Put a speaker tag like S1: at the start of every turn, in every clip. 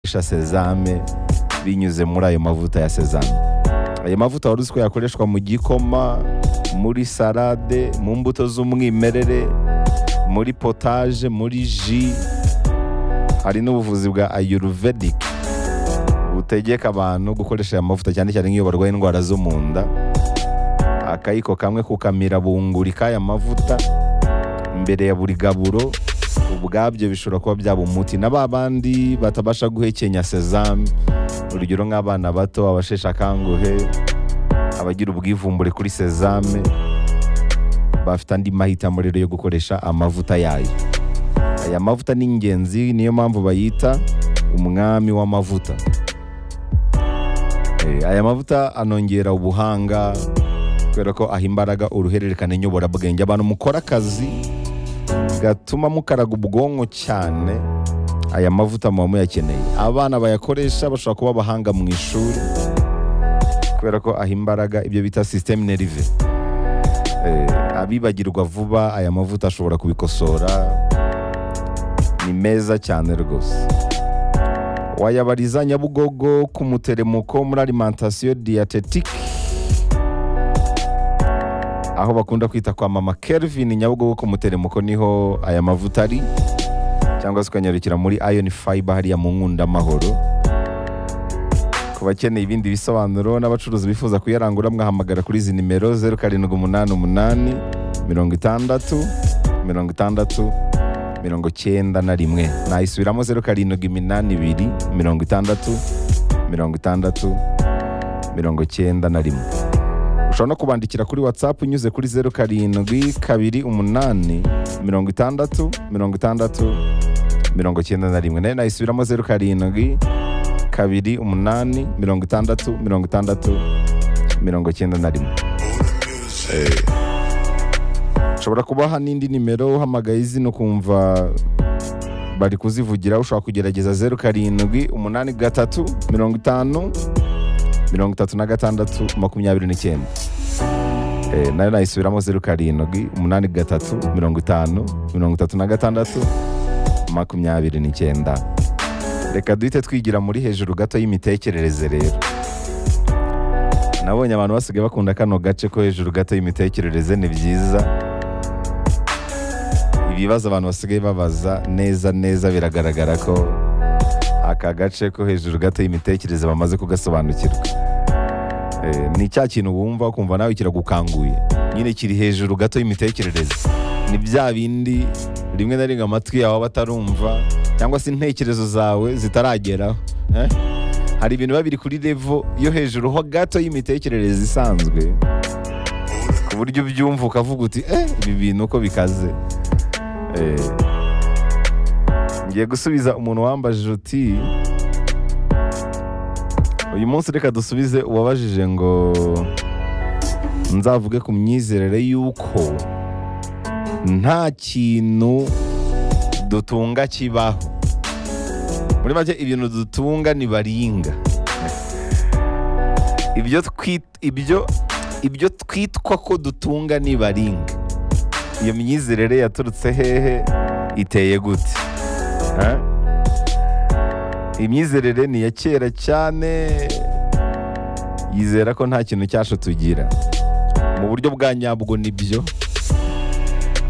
S1: gukoresha sezame binyuze muri ayo mavuta ya sezame ayo mavuta wari uzi ko yakoreshwa mu gikoma muri salade mu mbuto z'umwimerere muri potaje muri ji hari n'ubuvuzi bwa ayurvedic butegeka abantu gukoresha aya mavuta cyane cyane nk'iyo barwaye indwara zo mu nda akayiko kamwe kukamira bunguri k'aya mavuta imbere ya buri gaburo ubwabyo bishobora kuba byaba umuti na ba bandi batabasha guhekenya sezame urugero nk'abana bato abasheshe akanguhe abagira ubwivumbure kuri sezame bafite andi mahitamo rero yo gukoresha amavuta yayo aya mavuta ni ingenzi niyo mpamvu bayita umwami w'amavuta Eh, aya mavuta anongera ubuhanga kubera ko aha imbaraga uruhererekane nyoborabwenge abantu mukora akazi gatuma mukaraga ubwonko cyane aya mavuta muba muyakeneye abana bayakoresha bashobora kuba abahanga mu ishuri kubera ko aha imbaraga ibyo bita sisiteme nerive Eh, abibagirwa vuba aya mavuta ashobora kubikosora ni meza cyane rwose wayabariza nyabugogo ku muteremuko muri alimantasiyo diyatetike aho bakunda kwita kwa mama Kelvin nyabugogo ku muteremuko niho aya mavuta ari cyangwa se ukanyarukira muri iron fiber hariya mu nkundamahoro ku bakeneye ibindi bisobanuro n'abacuruzi bifuza kuyarangura mwahamagara kuri izi nimero zeru karindwi umunani umunani mirongo itandatu mirongo itandatu mirongo cyenda na rimwe nayisubiramo zeru karindwi iminani ibiri mirongo itandatu mirongo itandatu mirongo cyenda na rimwe ushobora no kubandikira kuri watsapu unyuze kuri zeru karindwi kabiri umunani mirongo itandatu mirongo itandatu mirongo cyenda na rimwe nayo nayisubiramo zeru karindwi kabiri umunani mirongo itandatu mirongo itandatu mirongo cyenda na rimwe ushobora kubaha n'indi nimero uhamagaye izina ukumva bari kuzivugira ushobora kugerageza zeru karindwi umunani gatatu mirongo itanu mirongo itatu na gatandatu makumyabiri n'icyenda Eh, nayo nayisubiramo zeru karindwi umunani gatatu mirongo itanu mirongo itatu na gatandatu makumyabiri n'icyenda reka duhite twigira muri hejuru gato y'imitekerereze rero nabonye abantu basigaye bakunda kano gace ko hejuru gato y'imitekerereze ni byiza ibibazo abantu basigaye babaza neza neza biragaragara ko aka gace ko hejuru gato y'imitekerereze bamaze kugasobanukirwa Eh, ni cya kintu wumva ukumva nawe kiragukanguye nyine kiri hejuru gato y'imitekerereze ni bya bindi rimwe na rimwe amatwi yawe aba atarumva cyangwa se intekerezo zawe zitarageraho eh? hari ibintu biba biri kuri revo yo hejuru ho gato y'imitekerereze isanzwe ku buryo ubyumva ukavuga uti eh, ibi bintu uko bikaze Eh, ngiye gusubiza umuntu wambajije uti uyu munsi reka dusubize uwabajije ngo nzavuge ku myizerere y'uko nta kintu dutunga kibaho muri make ibintu dutunga ni baringa ibyo twit- ibyo ibyo twitwa ko dutunga ni baringa iyo myizerere yaturutse hehe iteye gute Ha? imyizerere ni iya kera cyane yizera ko nta kintu cyacu tugira mu buryo bwa nyabwo nibyo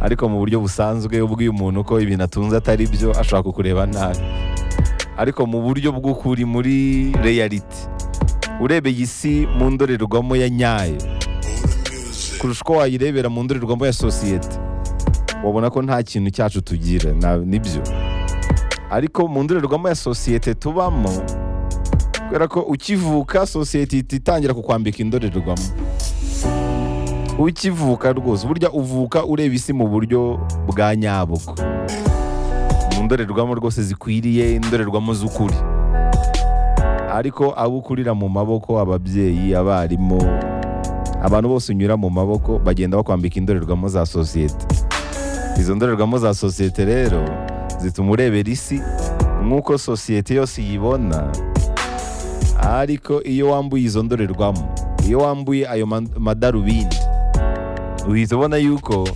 S1: ariko mu buryo busanzwe ubwiye umuntu ko ibintu atunze atari byo ashobora kukureba nabi ariko mu buryo bw'ukuri muri reality urebeye isi mu ndorerwamo ya nyayo kurusha uko wayirebera mu ndorerwamo ya sosiyete wabona ko nta kintu cyacu tugira na- nibyo ariko mu ndorerwamo ya sosiyete tubamo kubera ko ukivuka sosiyete ihita itangira kukwambika indorerwamo ukivuka rwose burya uvuka ureba isi mu buryo bwa nyabugo mu ndorerwamo rwose zikwiriye indorerwamo z'ukuri ariko abo ukurira mu maboko ababyeyi abarimu abantu bose unyura mu maboko bagenda bakwambika indorerwamo za sosiyete izo ndorerwamo za sosiyete rero zituma urebera isi nk'uko sosiyete yose iyibona ariko iyo wambuye izo ndorerwamo iyo wambuye ayo ma- madarubindi uhita ubona yuko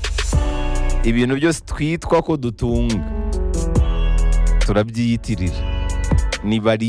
S1: ibintu byose twitwa ko dutunga turabyiyitirira ni bari